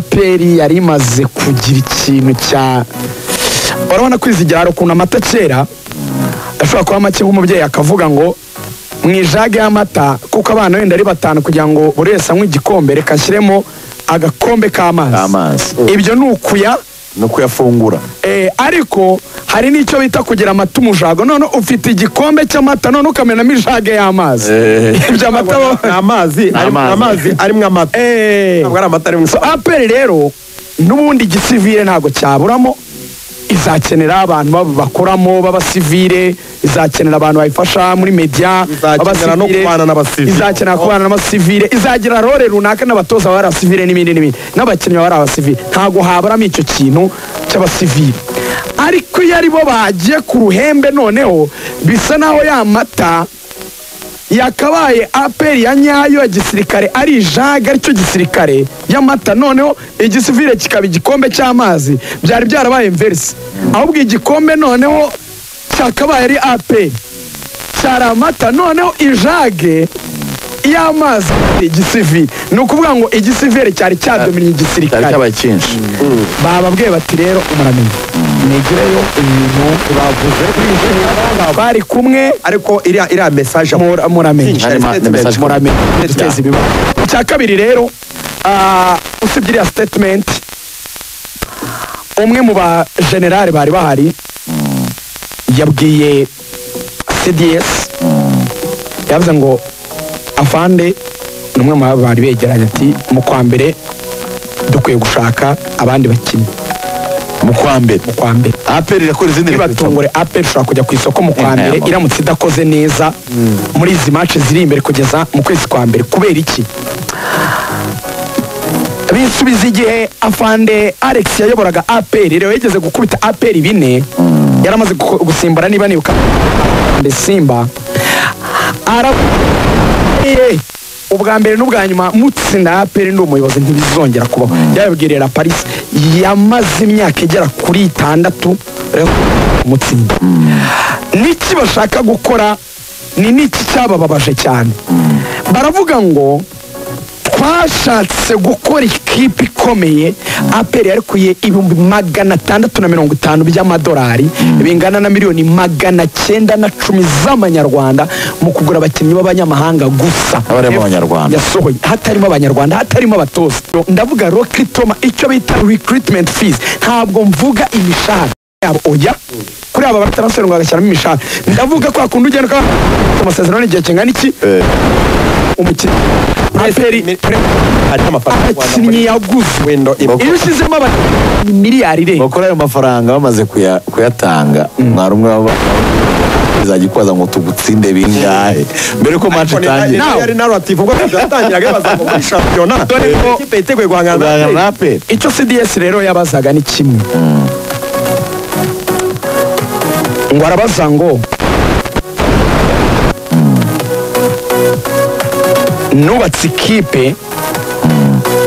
aperi yari imaze kugira ikintu cya urabona kwizigirara ukuntu amata kera ashobora kuba make nk'umubyeyi akavuga ngo mu ijage y'amata kuko abana wenda ari batanu kugira ngo buri wese anywe igikombe reka ashyiremo agakombe k'amazi amazi ibyo ni ukuya ni uko yafungura eh, ariko hari n'icyo bita kugira amata umujago none ufite igikombe cy'amata none ukamenamo ijage y'amazi ibyo amata ni amazi arimo amazi. amazi arimo amata Eh. ntabwo ari amata arimo so aperi rero n'ubundi igisivire ntabwo cyaburamo izakenera abantu bab- bakoramo b'abasivire izakenera abantu bayifasha muri media Izakenera b'abasivire, no kubana n'abasivire. izakenera kubana n'abasivire izagira role runaka n'abatoza bari abasivire n'ibindi n'ibindi n'abakinnyi baba ari abasivire ntabwo haburamo icyo kintu cy'abasivire ariko iyo ari bo bagiye ku ruhembe noneho bisa naho ya mata yakabaye aperi ya nyayo ya gisirikare ari ijaga aricyo gisirikare y'amata noneho igisivire kikaba igikombe cy'amazi byari byarabaye mverisi ahubwo igikombe noneho cyakabaye ari aperi cyari amata noneho ijage y'amazi igisivire ni ukuvuga ngo igisivire cyari cyadomiriye cyari igisirikare cy'abakinshi bababwiye bati rero umuramyi mwigireyo ibintu bavuze bari kumwe ariko iriya iriya mesaje Mura- muramenye Ari ma- ni message. muramenye Yeah. duteze ibibazo icya kabiri rero ah, usibye iriya statement umwe mu ba generale bari bahari yabwiye cds yavuze ngo afande ni umwe mu baba bari begeranye ati mu kwa mbere dukwiye gushaka abandi bakinnyi mu kwa mbere mu kwa mbere aperi irakora izindi ntibatungure apel ishobora kujya ku isoko mu kwa Eh, mbere eh, ma- iramutse idakoze neza muri izi mace ziri imbere kugeza mu kwezi kwa mbere kubera iki bisubiza igihe afande alex yayoboraga apel rero yigeze gukubita apel bine yaramaze guko- gusimbura niba nibuka Afande simba arabuye ubwa mbere n'ubwa nyuma mutsinda ya aperi ndi umuyobozi ntibizongera kubaho yabibwirira paris yamaze imyaka igera kuri itandatu rero mutsinda n'iki bashaka gukora ni n'iki cyabababaje cyane baravuga ngo twashatse gukora ikipe ikomeye aperi yarekuye ibihumbi magana atandatu na mirongo itanu by'amadolari bingana na miliyoni magana cyenda na cumi z'amanyarwanda mu kugura abakinnyi b'abanyamahanga gusa Habarimo abanyarwanda. yasohoye hatarimo abanyarwanda hatarimo abatoza ndavuga rokitoma icyo bita recruitment fees ntabwo mvuga imishahara yabo oya kuri aba bataransferi ngo bagashyiramo imishahara ndavuga kwa kundi ugenda ukaba amasezerano n'igihe kingana iki umukinnyi aperi harimo amafaranga abakinnyi yaguze wenda iyo ushyizemo abakinnyi miliyari irenga bakora ayo mafaranga bamaze kuya- kuyatanga mwari umwe waba izajya ikubaza ngo tugutsinde bingahe mbere ko match itangira nawe- yari narrative ubwo byatangiraga bibaza ngo muri shampiyona Dore ko- ikipe yiteguye guhangana na Bagana na Aperi. aperi icyo cds rero yabazaga ni kimwe ngo arabaza ngo nubatse ikipe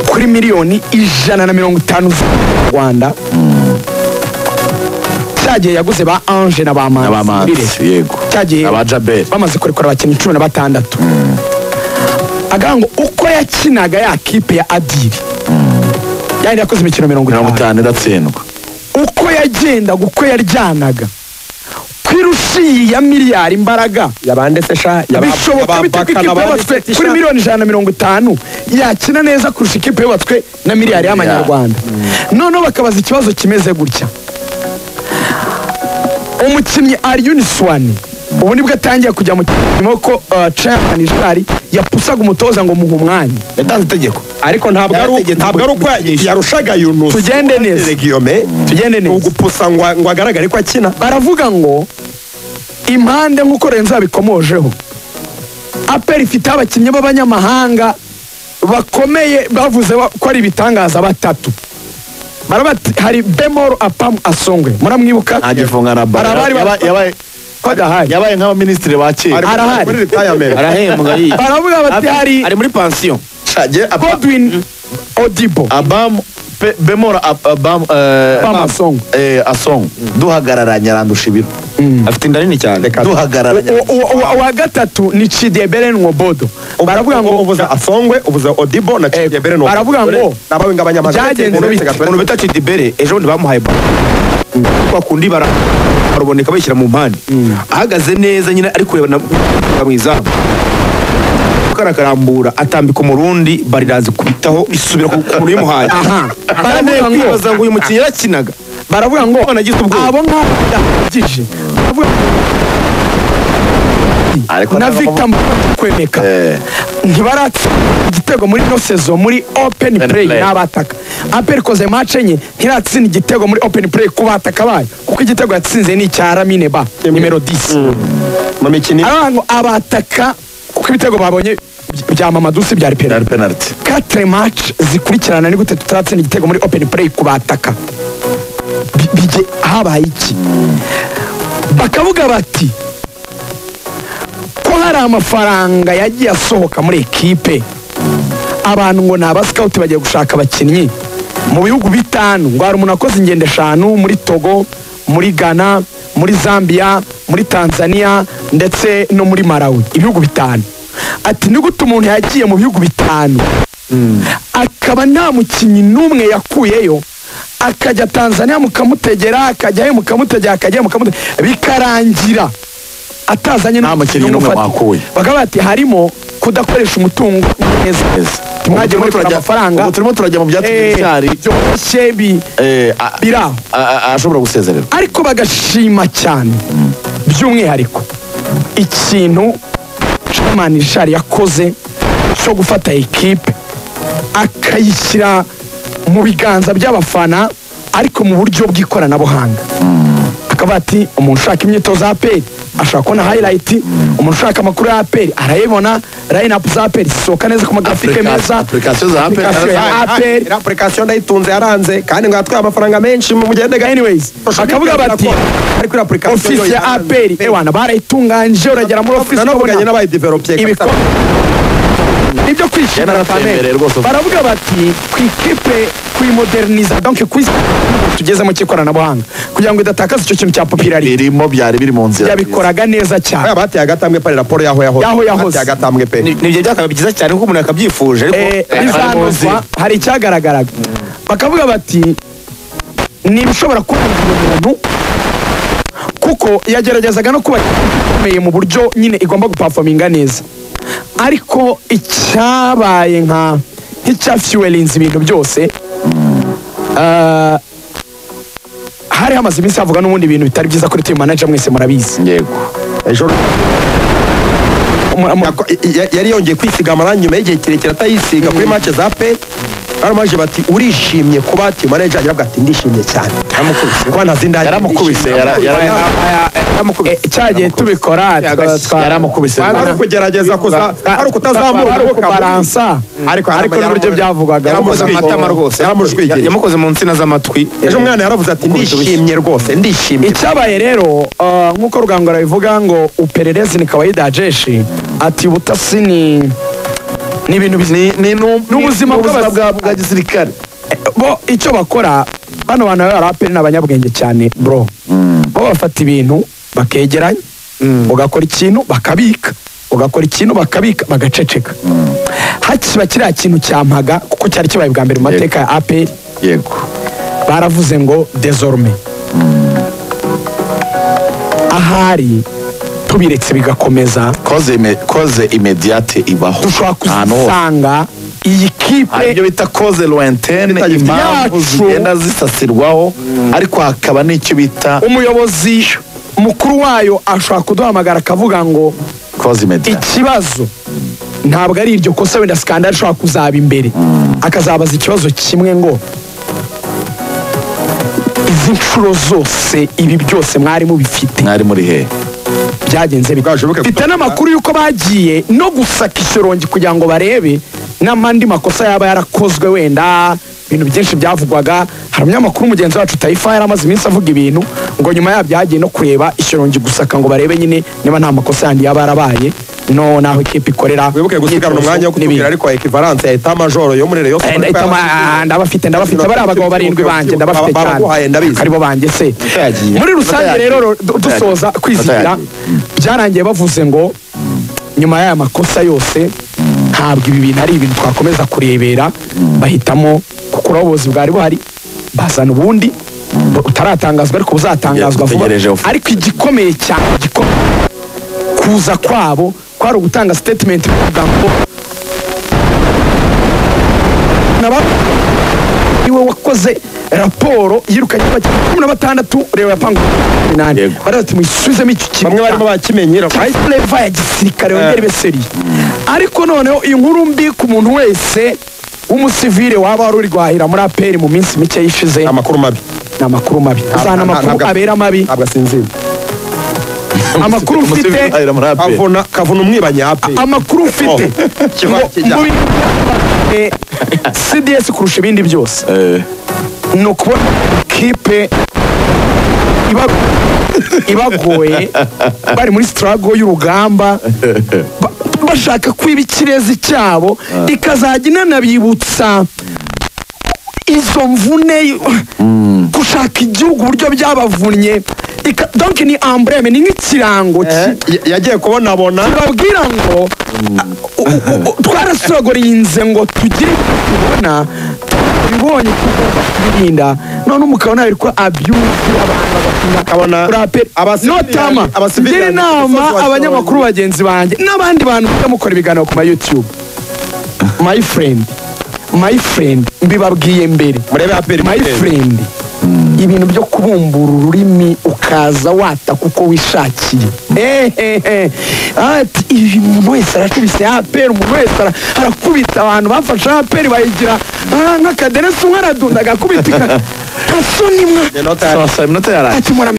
kuri miliyoni ijana na mirongo itanu z'u rwanda cyagiye yaguze ba ange na ba manzi muri abamanzi Rayon. yego cyagiye abajaberi bamaze kurekura abakinnyi cumi na batandatu agira ngo uko yakinaga ya kipe ya adiri yari yakoze imikino mirongo mirongo itanu itanu iratsindwa uko yagendaga uko yaryanaga ku irushi ya miliyari imbaraga yabande se sha yaba- bishoboka yaba- bite ko bakana ikipe abandi yubatswe se sha? kuri miliyoni ijana na mirongo itanu yakina neza kurusha ikipe yubatswe na miliyari y'amanyarwanda noneho bakabaza ikibazo kimeze gutya umukinnyi ariyuniswani ubu nibwo atangiye kujya mu kirimo ko chairman jari yapusaga umutoza ngo muhe umwanya yatanze itegeko ariko ntabwo ari uko- ntabwo ari uko yarushaga Yunus Tugende neza. Regiyome tugende ni neza ugupusa ngo ngo agaragare ko akina baravuga ngo impande nk'uko renzo yabikomojeho aperi ifite abakinnyi b'abanyamahanga bakomeye bavuze ba- ko ari ibitangaza batatu barabati hari bemoro apamu asongwe muramwibuka ntagifunga na bara Hari abari ba- Yaba- yabaye- ko adahari yabaye nk'abaminisitiri ba kera Arahari. muri retirement arahembwa iyi baravuga bati hari ari muri pansiyo Shaje, aba- godwin odibo abamu pe- bemora ab- abamu eh, Abamu Asongo. eh, asongo duhagararanye arandusha ibiro afite inda nini cyane reka duhagarara uwa gatatu ni cidebere nwobodo baravuga ngo ubuze afongwe ubuze odibo na cyebere no baravuga ngo nabawe ngabanyamaguru byagenze bite? umuntu bita cidibere ejo bundi bamuhaye baro bakundi baraboneka bayishyira mu mpande ahagaze neza nyine ari kureba na- mu izamu karakarambura atambika umurundi barirazi kubitaho isubira ku ku muntu uyimuhaye Aha. baramuye kwibaza ngo uyu mukinnyi yarakinaga baravuga ngo Abana agize ubwoba. abo ngabo yahagije baravuga Ariko na ntabwo- victor Mbonyi kwemeka Eh. ntibaratse igitego muri ino sezo muri open play play. n'abataka apel ikoze match enye ntiratsinda igitego muri open play ku bataka bayo kuko igitego yatsinze ni icya ramine ba nimero 10 mu mikino aravuga ngo abataka kuko ibitego babonye bya mamadusi byari penalty penaliti quatre match zikurikirana ni gute tutaratsinda igitego muri open play ku bataka Bi- bige habaye iki bakavuga bati ko hari amafaranga yagiye asohoka muri ekipe abantu ngo ni abasikawuti bagiye gushaka abakinnyi mu bihugu bitanu ngo hari umuntu akoze ingendo eshanu muri togo muri ghana muri zambia muri tanzania ndetse no muri malawi ibihugu bitanu ati ni gute umuntu yagiye mu bihugu bitanu akaba nta mukinnyi n'umwe yakuyeyo akajya tanzania mukamutegera akajyayo mukamutegera akajyayo mukamutegera bikarangira atazanye Nta mukinnyi n'umwe n'umufata. wakuye. bakaba bati harimo kudakoresha umutungo neza mwajya Ubu turimo murekura turajya- amafaranga ubu turimo turajya mu byatsi Eh, by'icyari byoroshye bi- Eh, a- biri aho a- a- ashobora gusezererwa ariko bagashima cyane by'umwihariko ikintu Chairman Richard yakoze cyo gufata ekipe akayishyira mu biganza by'abafana ariko mu buryo bw'ikoranabuhanga akaba ati umuntu ushaka imyitozo ya aperi ashaka kubona hayirayiti umuntu ushaka amakuru ya aperi arayibona layinapu za aperi zisohoka neza ku magrafike Application- meza application za APR. Application ya aperi apurikasiyo ndayitunze yaranze kandi ngo yatwaye amafaranga menshi mu mugende gahini anyways bakavuga bati ariko iriya apurikasiyo ofisi ya aperi ewana barayitunganyije uragera muri ofisi nanavuganye ukabona n'abayideveropiye ibikombe nibyo Yari kwishimira aratembereye cyane rwose. baravuga bati kwikipe kuyimoderniza donc kwisi tugezemo cy'ikoranabuhanga kugira ngo idatakaza icyo kintu cya popularity birimo byari biri mu nzira yabikoraga neza aya cyane bateye agatambwe pe raporo yaho yahoze Yaho yahoze. Bateye agatambwe pe ni ibyo byakabaye byiza cyane kuko umuntu yakabyifuje ariko Eh, ari mu nzira. bizanozwa hari icyagaragaraga bakavuga bati ni ibishobora kubangira umuntu kuko yageragezaga no kuba ikomeye mu buryo nyine igomba gupafominga neza ariko icyabaye nka nk'icyafyuwelinze ibintu byose ah, hari hamaze iminsi havuga n'ubundi ibintu bitari byiza kuri team manager mwese murabizi yego ejo Mu- mu- Yako- y- y- yari yongeye kwisiga amarangi nyuma y'igihe kirekire atayisiga kuri match za pe baramubaje bati urishimye kuba timu manager agira ati ndishimye cyane kuba nta zindi yaramukubise yara- yara- eh, cyagiye tubikora twa- twa- yaramukubise ari ukugerageza kuza ari ukutazamura ari ukuboko ukubaransa ariko ariko n'uburyo byavugwaga yamukoze mu matama rwose yaramujwigiye yamukoze mu nsina z'amatwi ejo umwana yaravuze ati ndishimye rwose ndishimye icyabaye rero ah, nk'uko rugango rabivuga ngo upererezi ni kawaida jeshi ati ubutasi ni ni ibintu bizi ni n'ubuzima n'ubuzima bw'abas- bwa bwa gisirikare bo icyo bakora bano bantu bari aperi ni abanyabwenge cyane bro bo bafata ibintu bakegeranya ugakora ikintu bakabika ugakora ikintu bakabika bagaceceka hakiba kiriya kintu cyampaga kuko cyari kibaye bwa mbere mu mateka ya aperi yego baravuze ngo desorme ahari tubiretse bigakomeza koze ime- koze imediyate ibaho dushobora Nta n'uwo. kuzisanga iyi hari kipe ibyo bita koze loentene Bitagifite impamvu yacu. zigenda zisasirwaho ariko hakaba n'icyo bita umuyobozi mukuru wayo ashobora kuduhamagara akavuga ngo koze imediyate ikibazo ntabwo ari iryo kosa wenda sikandari ishobora kuzaba imbere akazabaza ikibazo kimwe ngo izi nshuro zose ibi byose mwari mubifite mwari muri he byagenze bite Bwashoboke mfite n'amakuru y'uko bagiye no gusaka ishyorongi kugira ngo barebe n'amandi makosa yaba yarakozwe wenda ibintu byinshi byavugwaga hari umunyamakuru mugenzi wacu tayifa yari amaze iminsi avuga ibintu ngo nyuma yabyo hagiye no kureba ishyorongi gusaka ngo barebe nyine niba nta makosa yandi yaba yarabaye no naho ikipe ikorera wibuke gusigarana umwanya wo kutubwira ariko ekivalance ya eta majoro yo muri rayon Eh, ndahita ma- ndabafite ndabafite bari abagabo barindwi banjye ndabafite baguhaye cyane ndabizi aribo banjye se yagiye. muri rusange yagiye. rero du- dusoza kwizihira byarangiye bavuze ngo nyuma y'aya makosa yose ntabwo ibi bintu ari ibintu twakomeza kurebera bahitamo kuko ubuyobozi bwari buhari bazana ubundi bu- butaratangazwa ariko buzatangazwa vuba Dutegereje ufu- ariko igikomeye cyane igikomeye kuza kwabo kwari ugutanga statement bavuga ngo naba niwe wakoze raporo yirukanye abakinnyi cumi na batandatu reba yapangu umunani Yego. baraza ati muyisubizemo icyo kintu bamwe barimo bakimenyera reva ya gisirikare yongera ibe seri ariko noneho inkuru mbi ku muntu wese w'umusivile waba wari uri guhahira muri aperi mu minsi mike yishize amakuru mabi ni amakuru mabi azana amakuru abera mabi ntabwo asinzira amakuru mfite Ahera muri APR. kavuna kavuna umwibanyi ape amakuru mfite kiba ngo kijya. mu bintu bya- eh, cds kurusha ibindi byose Eh, ni ukubona kipe iba- ibagoye bari muri sitarago y'urugamba ba- bashaka kwiba ikirezi cyabo ikazajya inanabibutsa izo mvune gushaka igihugu uburyo byabavunnye Ika- donc ni ambreme ni nk'ikirango ki- yagiye kubona abona babwira ngo u- u- u- twarasogoreyinze ngo tugire ibyo tubona tubibonye tugomba kubirinda none umukabona ko abyuzi abantu Akabona abasivili- notama abasivili- ngira inama basohoye. abanyamakuru bagenzi banjye n'abandi bantu mujya mukora ibiganiro ku ma youtube my friend my friend mbibabwiye mbere murebe aperi my friend ibintu byo kubumbura ururimi ukaza wata kuko wishakiye Ehehe. ati ibi umuntu wese arakubise aperi umuntu wese ara- arakubita abantu bafashe aperi bayigira "Ah, nk'akadenesi umwe aradunda agakubita ika- nta soni mwa sawa sawa iminota yarangiye ati muramenye